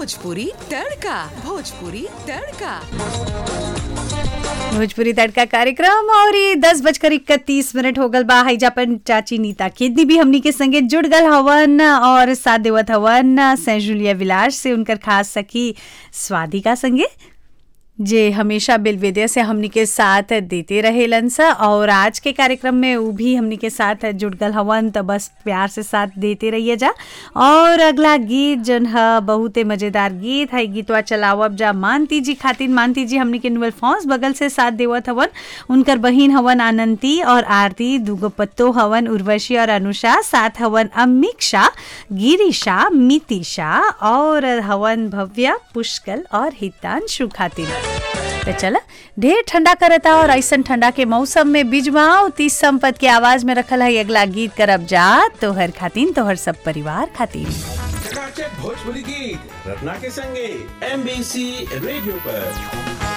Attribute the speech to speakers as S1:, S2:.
S1: भोजपुरी तड़का भोजपुरी तड़का
S2: भोजपुरी तड़का कार्यक्रम और ये दस बजकर इकतीस मिनट हो गल बा हईजापन चाची नीता केदनी भी हमनी के संगे जुड़ गल हवन और साथ देवत हवन सेंट जूलिया विलास से उनकर खास सखी स्वादिका संगे जे हमेशा बेलवेदिया से हमनी के साथ देते रहेलन सा और आज के कार्यक्रम में वो भी हमनी के साथ जुड़ गल हवन तो बस प्यार से साथ देते रहिए जा और अगला गीत जन ह बहुते मजेदार गीत है गीतवा चलावब जा मानती जी खातिर मानती जी हमनी के नुअल फौस बगल से साथ देवत हवन उनकर बहिन हवन आनंती और आरती दुगो पत्तो हवन उर्वशी और अनुषा साथ हवन अमीक्षा गिरिशा मितिशा और हवन भव्या पुष्कल और हितांशु खातिर तो चला ढेर ठंडा करता और ऐसा ठंडा के मौसम में बिजवाओ तीस संपत के आवाज में रखल है अगला गीत करब जा तोहर खातिन तोहर सब परिवार खातिर
S3: चकाचक भोजपुरी गीत रत्ना के संगे एमबीसी रेडियो पर